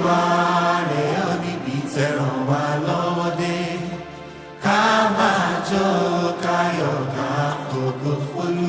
wá rẹ̀ ọ́ níbi tẹ̀ràn wá lọ́wọ́ dé ká máa jó káyọ̀ ká fògo fólú.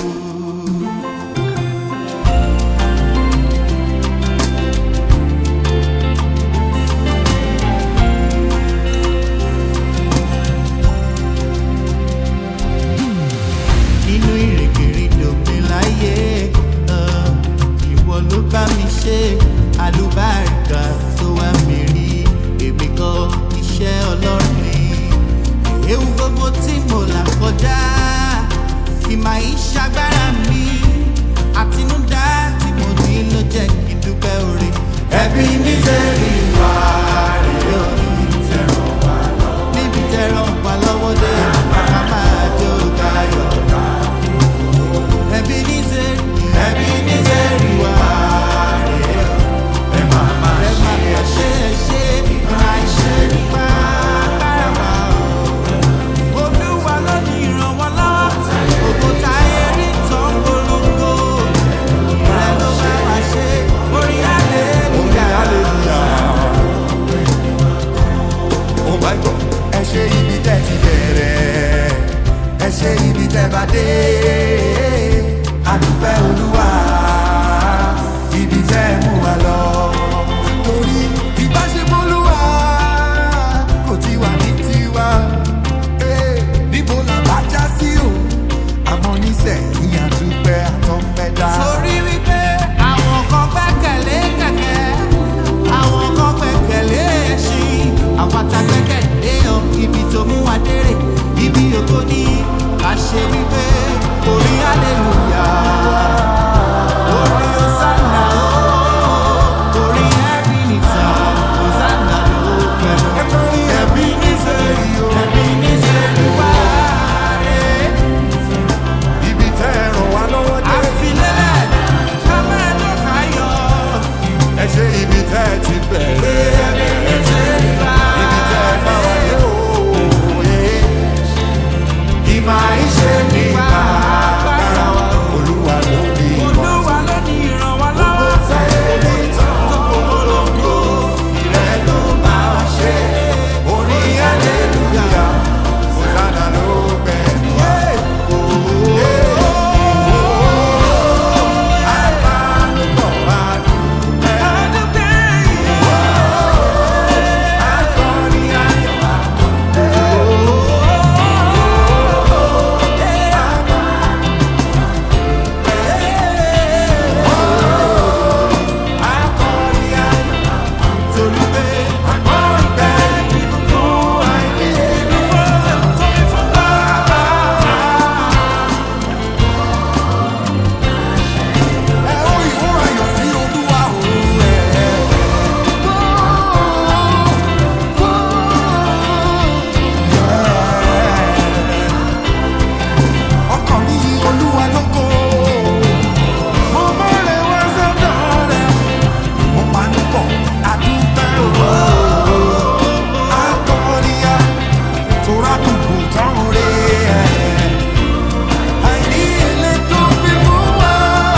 nínú ìrìnkèrindò mi láyé ah, ìwọ ló bá mi ṣe àlùbáríkà tó wá mi rí èmi kọ́ iṣẹ́ ọlọ́run ni ewu gbogbo tí mo là kọjá ìmọ̀ ìṣàgbára mi àtinúdá tí mo ní ló jẹ́ kí n dúpẹ́ orí. ẹbí mi sẹ́rí wá rèé o níbi tẹ̀ràn wá lọ́wọ́ níbi tẹ̀ràn wá lọ́wọ́ dé màmá máa jó káyọ̀ ká ẹbí ní sẹ́rí ẹbí ní sẹ́rí wá rèé o ẹ máa máa ṣe ẹ ṣe ẹ ṣe máa ṣe nípa bára wa o olúwa ló ní ìrànwọ́ lọ́wọ́ ògo táyé rí tán polongo ìrẹ́ ló bá wa ṣe orí hallelujah. Oh my God. ẹ ṣe ibi tẹ́ ti bẹ̀rẹ̀ ẹ ṣe ibi tẹ́ bá dé àdúpẹ́ olúwa ibi tẹ́ mú wa lọ. torí ìbáṣepọ̀ olúwa kò ti wà ní tiwa Eh, níbo la bá já sí o àmọ́ nísẹ̀yìn àdúpẹ́ àtọ́pẹ́dá. torí wípé àwọn kan gbẹ́kẹ̀lé kẹ̀kẹ́ àwọn kan gbẹ́kẹ̀lé ẹṣin àpáta gbẹ́kẹ̀lé ọ ibi tó mú wa dérè ibi ògo ní ká ṣe wípé orí hallelujah orí hosanna o orí ebenezer hosanna ló pẹ̀lú ẹbí nísẹ̀rí o ẹbí nísẹ̀rí wá rẹ̀ ibi tẹ́ ẹ ràn wá lọ́wọ́ dé. àfilẹ́lẹ̀ ká máa lọ káyọ̀. ẹ ṣe ibi tẹ́ ẹ ti bẹ̀rẹ̀. ibi tẹ́ ẹ bá wà dé o. Ìmọ̀ ìṣe ní bàbára wa. olúwa ló ní ìmọ̀. Olúwa ló ní ìrànwọ́ lọ́wọ́. Sáyé tán tó polongo. Ìrẹ́ ló bá wa ṣe. Orí hallelujah. Hosanna ló gbẹ̀mí. Àbálùbọ̀ wá dúpẹ́. Adúpẹ́ yìí. Akọrin ayọ̀ wá akọrin ayọ̀ wá. Torí pé Akọrin bẹ́ẹ̀ ni fún àìní. tóbi fún bàbá. Ẹ ó ìwọ ayọ̀ sí Olúwa òun ẹ̀. Ọkàn mi yí Olúwa lógo. Mo mọ̀rẹ̀ wá sọ́dọ̀ rẹ̀. Mo máa ń bọ̀ àdúpẹ́ òwò. Akọ̀ọ̀nìyà tó rákùnkù tán rè é. Àìní ilé tó fi mú wá.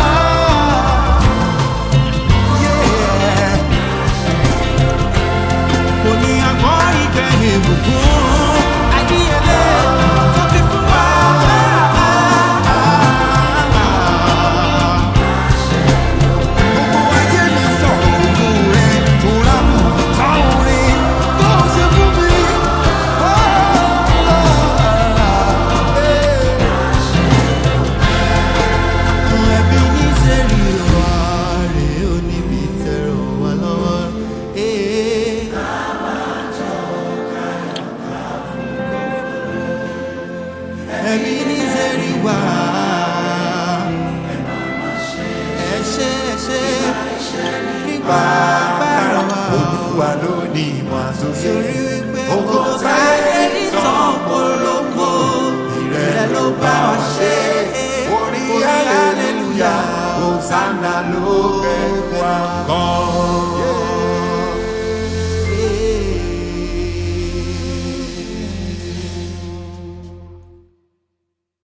Yeah. Mo ní àgbọ̀ ìgbẹ̀yìn ìbùkún. Adíyẹlé tó fi fún wa. Gbogbo ayé mi sọ̀rọ̀ ògùn rẹ̀ tó rámù táwọn rẹ̀ tó ṣe fún mi. Ẹbí ní sẹ́rí wá rèé ó níbi tẹ̀rọ wá lọ́wọ́. Ẹbí ní sẹ́rí wá. Ẹ ṣé ẹ ṣé nípa bára wa. Olúwa ló ní ìmọ̀ àtúnṣe. Torí wípé ògo táyé ní tán polongo. Ìrẹ́ ló bá wa ṣe. Orí hallelujah, Hosanna ló bẹ̀ wá gan.